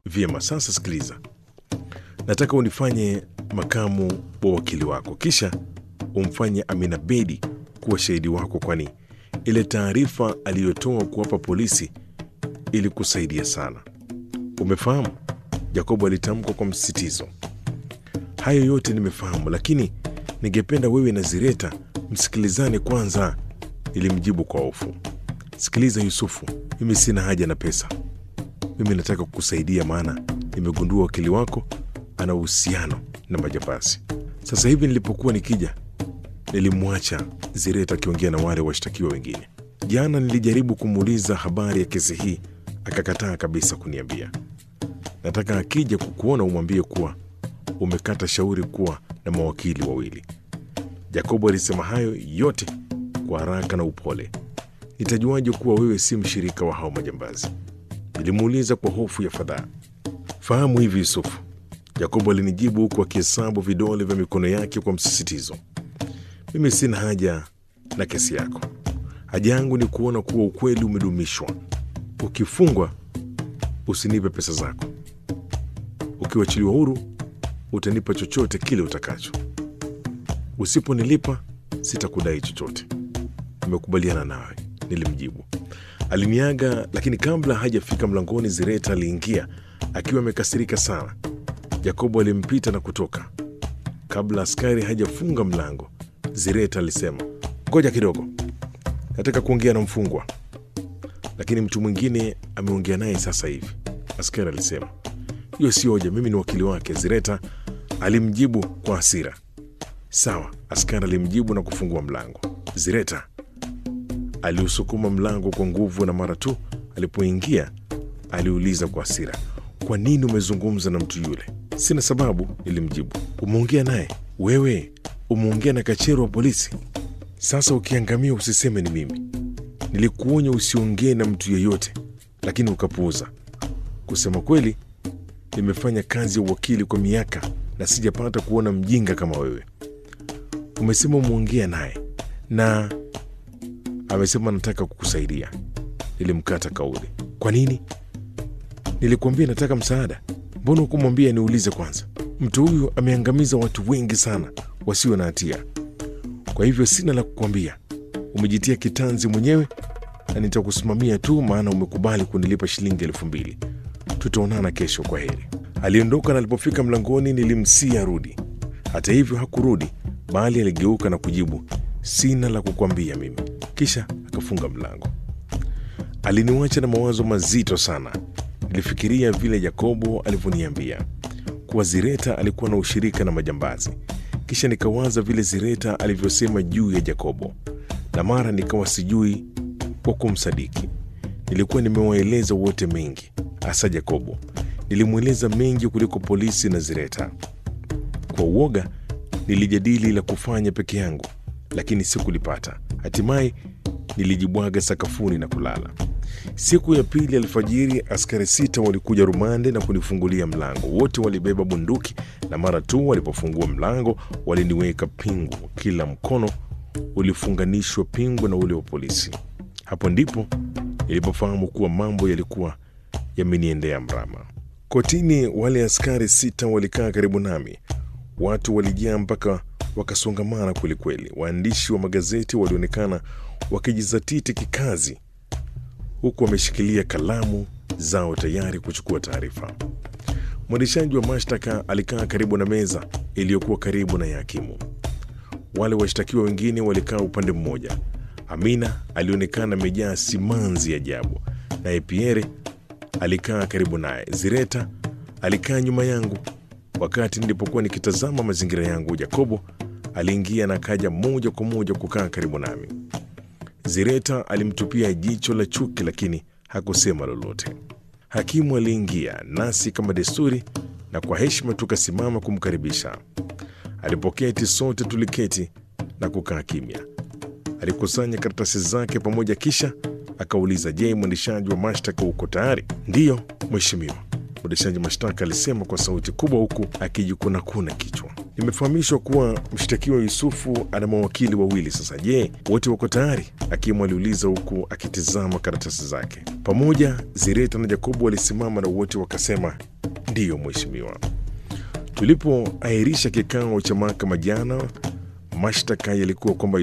Vyema, sasa sikiliza, nataka unifanye makamu wa wakili wako, kisha umfanye Amina Bedi kuwa shahidi wako, kwani ile taarifa aliyotoa kuwapa polisi ilikusaidia sana. Umefahamu? Jacobo alitamka kwa msisitizo. Hayo yote nimefahamu, lakini ningependa wewe na Zireta msikilizane kwanza, nilimjibu kwa hofu. Sikiliza Yusufu, mimi sina haja na pesa. Mimi nataka kukusaidia, maana nimegundua wakili wako ana uhusiano na majambazi. Sasa hivi nilipokuwa nikija, nilimwacha Zireta akiongea na wale washtakiwa wengine. Jana nilijaribu kumuuliza habari ya kesi hii, akakataa kabisa kuniambia. Nataka akija kukuona umwambie kuwa umekata shauri kuwa na mawakili wawili. Jacobo alisema hayo yote kwa haraka na upole. Nitajuaje kuwa wewe si mshirika wa hao majambazi? Nilimuuliza kwa hofu ya fadhaa. Fahamu hivi Yusufu, Jacobo alinijibu huku akihesabu vidole vya mikono yake kwa msisitizo. Mimi sina haja na kesi yako. Haja yangu ni kuona kuwa ukweli umedumishwa. Ukifungwa usinipe pesa zako. Ukiwachiliwa huru utanipa chochote kile utakacho. Usiponilipa sitakudai chochote. Nimekubaliana nawe, nilimjibu. Aliniaga, lakini kabla hajafika mlangoni, Zireta aliingia akiwa amekasirika sana. Jakobo alimpita na kutoka. Kabla askari hajafunga mlango, Zireta alisema, ngoja kidogo, nataka kuongea na mfungwa, lakini mtu mwingine ameongea naye sasa hivi. Askari alisema, hiyo si hoja, mimi ni wakili wake. Zireta alimjibu kwa hasira. Sawa, askari alimjibu na kufungua mlango. Zireta aliusukuma mlango kwa nguvu, na mara tu alipoingia aliuliza kwa hasira, kwa nini umezungumza na mtu yule? Sina sababu, nilimjibu. Umeongea naye wewe? Umeongea na kachero wa polisi? Sasa ukiangamia usiseme ni mimi. Nilikuonya usiongee na mtu yeyote, lakini ukapuuza. Kusema kweli, nimefanya kazi ya uwakili kwa miaka na sijapata kuona mjinga kama wewe. Umesema umeongea naye na amesema nataka kukusaidia. Nilimkata kauli. Kwa nini? Nilikuambia nataka msaada. Mbona hukumwambia niulize kwanza? Mtu huyu ameangamiza watu wengi sana wasio na hatia, kwa hivyo sina la kukwambia. Umejitia kitanzi mwenyewe na nitakusimamia tu, maana umekubali kunilipa shilingi elfu mbili. Tutaonana kesho, kwa heri. Aliondoka na alipofika mlangoni nilimsia arudi. Hata hivyo hakurudi, bali aligeuka na kujibu, sina la kukwambia mimi, kisha akafunga mlango. Aliniwacha na mawazo mazito sana. Nilifikiria vile Yakobo alivyoniambia kuwa Zireta alikuwa na ushirika na majambazi, kisha nikawaza vile Zireta alivyosema juu ya Yakobo, na mara nikawa sijui kwa kumsadiki. Nilikuwa nimewaeleza wote mengi, hasa Yakobo. Nilimweleza mengi kuliko polisi na Zireta. Kwa uoga nilijadili la kufanya peke yangu, lakini sikulipata. Hatimaye nilijibwaga sakafuni na kulala. Siku ya pili alfajiri, askari sita walikuja rumande na kunifungulia mlango. Wote walibeba bunduki, na mara tu walipofungua mlango waliniweka pingu. Kila mkono ulifunganishwa pingu na ule wa polisi. Hapo ndipo nilipofahamu kuwa mambo yalikuwa yameniendea mrama. Kotini, wale askari sita walikaa karibu nami. Watu walijaa mpaka wakasongamana kwelikweli. Waandishi wa magazeti walionekana wakijizatiti kikazi, huku wameshikilia kalamu zao tayari kuchukua taarifa. Mwendeshaji wa mashtaka alikaa karibu na meza iliyokuwa karibu na ya hakimu. Wale washtakiwa wengine walikaa upande mmoja. Amina alionekana amejaa simanzi ajabu, naye Pierre alikaa karibu naye. Zireta alikaa nyuma yangu. Wakati nilipokuwa nikitazama mazingira yangu, Jakobo aliingia na kaja moja kwa moja kukaa karibu nami. Zireta alimtupia jicho la chuki, lakini hakusema lolote. Hakimu aliingia nasi kama desturi, na kwa heshima tukasimama kumkaribisha. Alipoketi sote tuliketi na kukaa kimya. Alikusanya karatasi zake pamoja, kisha akauliza, je, mwendeshaji wa mashtaka uko tayari? Ndiyo mheshimiwa, mwendeshaji mashtaka alisema kwa sauti kubwa, huku akijikunakuna kichwa. Nimefahamishwa kuwa mshtakiwa Yusufu ana mawakili wawili. Sasa je, wote wako tayari? Hakimu aliuliza huku akitizama karatasi zake. Pamoja Zireta na Jakobo walisimama na wote wakasema Ndiyo mheshimiwa. Tulipoahirisha kikao cha mahakama jana, mashtaka yalikuwa kwamba